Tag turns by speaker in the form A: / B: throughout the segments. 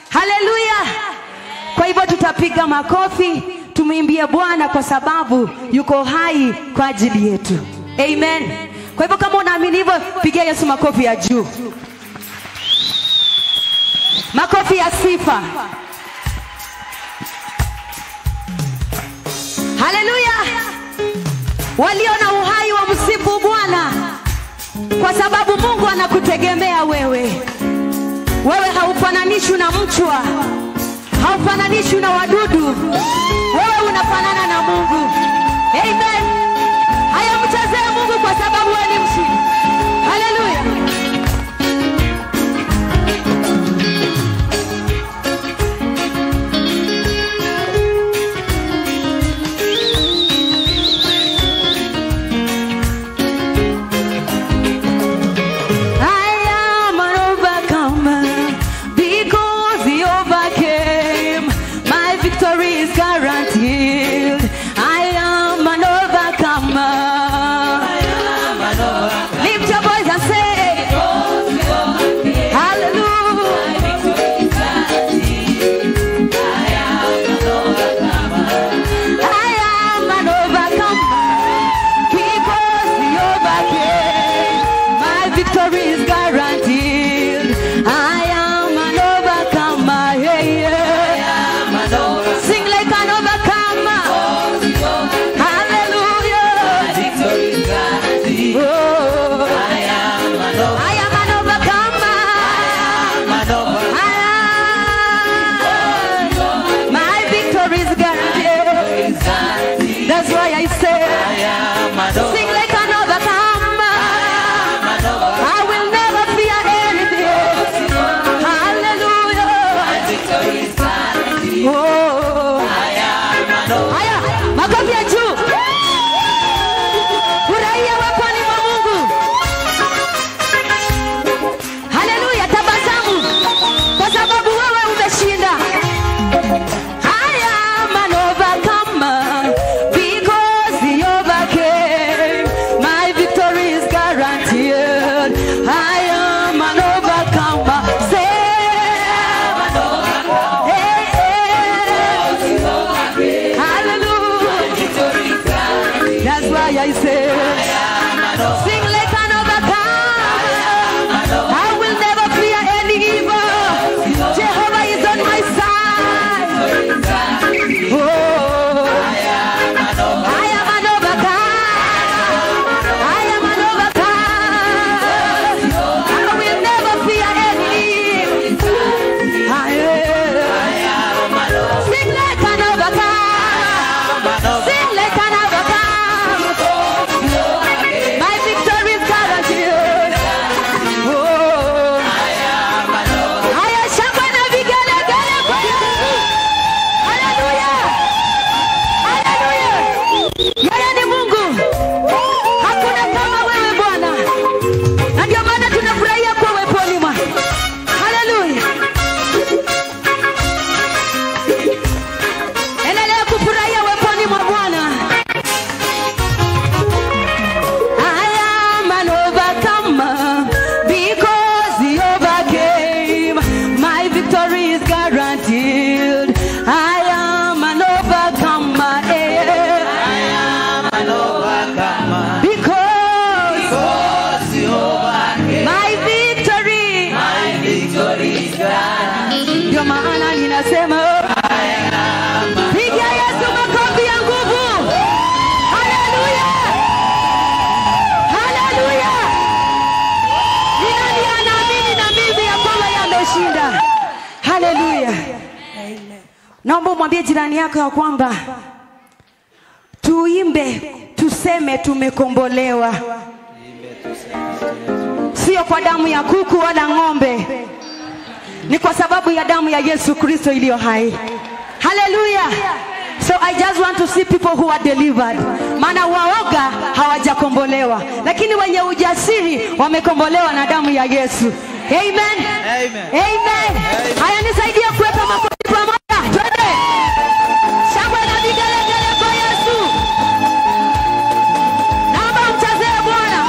A: haleluya kwa hivyo tutapiga makofi tumwimbie bwana kwa sababu yuko hai kwa ajili yetu amen kwa hivyo kama unaamini hivyo pigia yesu makofi ya juu makofi ya sifa haleluya walio na uhai wa msifu bwana kwa sababu mungu anakutegemea wewe wewe haufananishwi na mchwa haufananishwi na wadudu wewe unafanana na mungu amen haya mchezee mungu kwa sababu wewe ni mshindi haleluya I am an overcomer because he overcame. My victory is guaranteed. I am an overcomer. Lift your voice and say, Hallelujah. I am an overcomer because he overcame. My victory is guaranteed. I am an overcomer. Yeah, yeah. Sing like an overcomer. Hallelujah. Oh, I am an overcomer. I- My victory is guaranteed. That's why I say, sing like an overcomer. I will never fear anything. Hallelujah. Oh. Haya, makofi ya juu. Furahia waponi mwa Mungu. Haleluya, tabasamu kwa sababu wewe umeshinda. I am an overcomer because he overcame. My victory is guaranteed. I am an overcomer. Say, hey, hey. Hallelujah. That's why I say, sing like an overcomer. I will never fear any evil. Jehovah is on my side. Oh, I am an overcomer. I am an overcomer. I will never fear any evil. I am. Sing like an overcomer. Sing like an overcomer. My victory is guaranteed. Oh. Haya, shangwe na vigelegele kwa Yesu. Haleluya. Haleluya. Yeye ni Mungu. Hakuna kama wewe Bwana. Na ndio maana tunafurahia kuwa weponi mwake. Haleluya. Endelea kufurahia weponi mwa Bwana. I am an overcomer because he overcame. My victory is guaranteed. I am an overcomer. eh. Because my victory. Ndio maana ninasema piga Yesu makofi ya nguvu. Haleluya. Haleluya. Ni nani anaamini na mimi ya kwamba yameshinda? Haleluya. Naomba umwambie jirani yako ya kwamba tuimbe, tuseme tumekombolewa, sio kwa damu ya kuku wala ng'ombe, ni kwa sababu ya damu ya Yesu Kristo iliyo hai. Haleluya. So I just want to see people who are delivered. Maana waoga hawajakombolewa, lakini wenye ujasiri wamekombolewa na damu ya Yesu. Amen.
B: Amen.
A: Amen. Haya nisaidie kuweka makofi pamoja. Twende. Shangwe na vigelegele kwa Yesu. Naomba mchezee Bwana.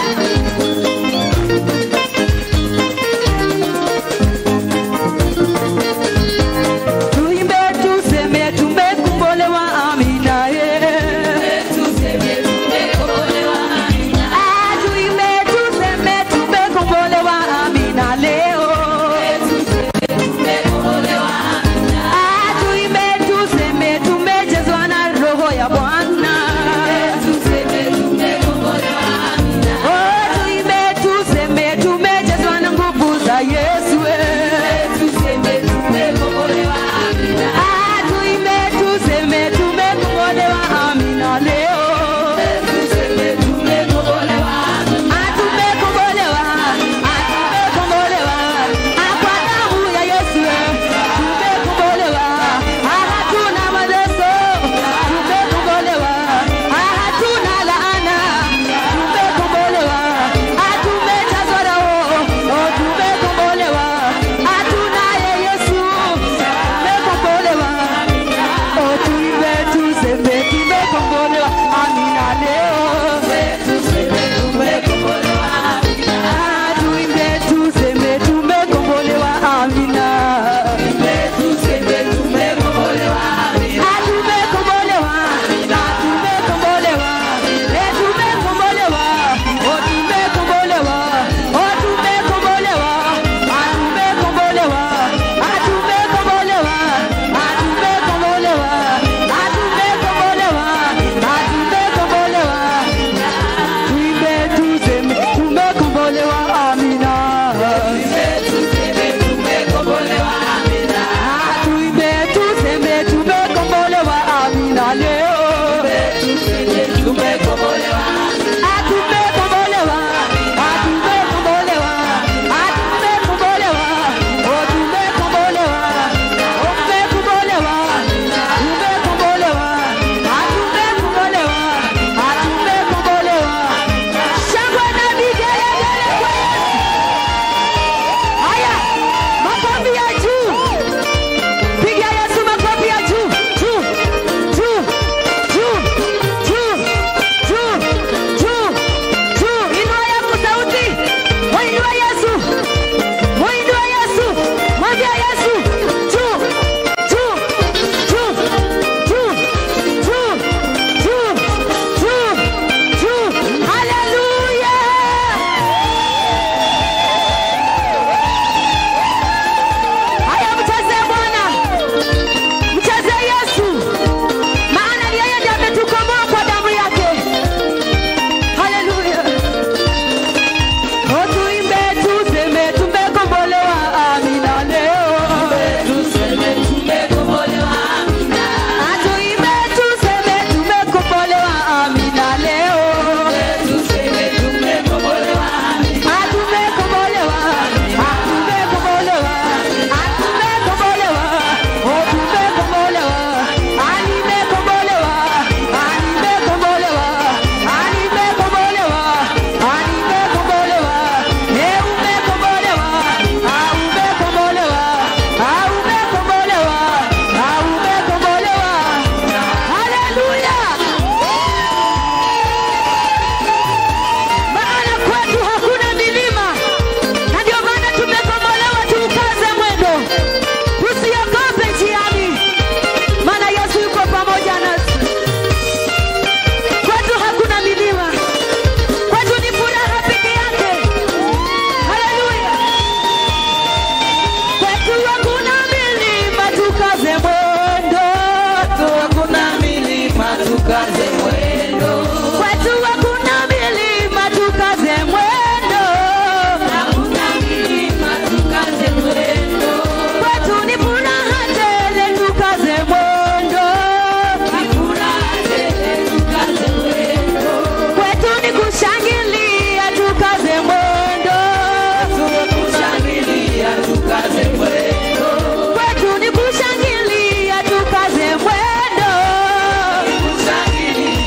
B: tukaze mwendo.
A: Kwetu hakuna milima, tukaze mwendo.
B: Hakuna milima, tukaze mwendo.
A: Kwetu ni furaha tele, tukaze mwendo.
B: Ni furaha tele, tukaze mwendo.
A: Kwetu ni kushangilia, tukaze mwendo.
B: Kushangilia, tukaze mwendo.
A: Kwetu ni kushangilia, tukaze mwendo.
B: Kushangilia,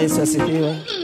C: Yesu asifiwe.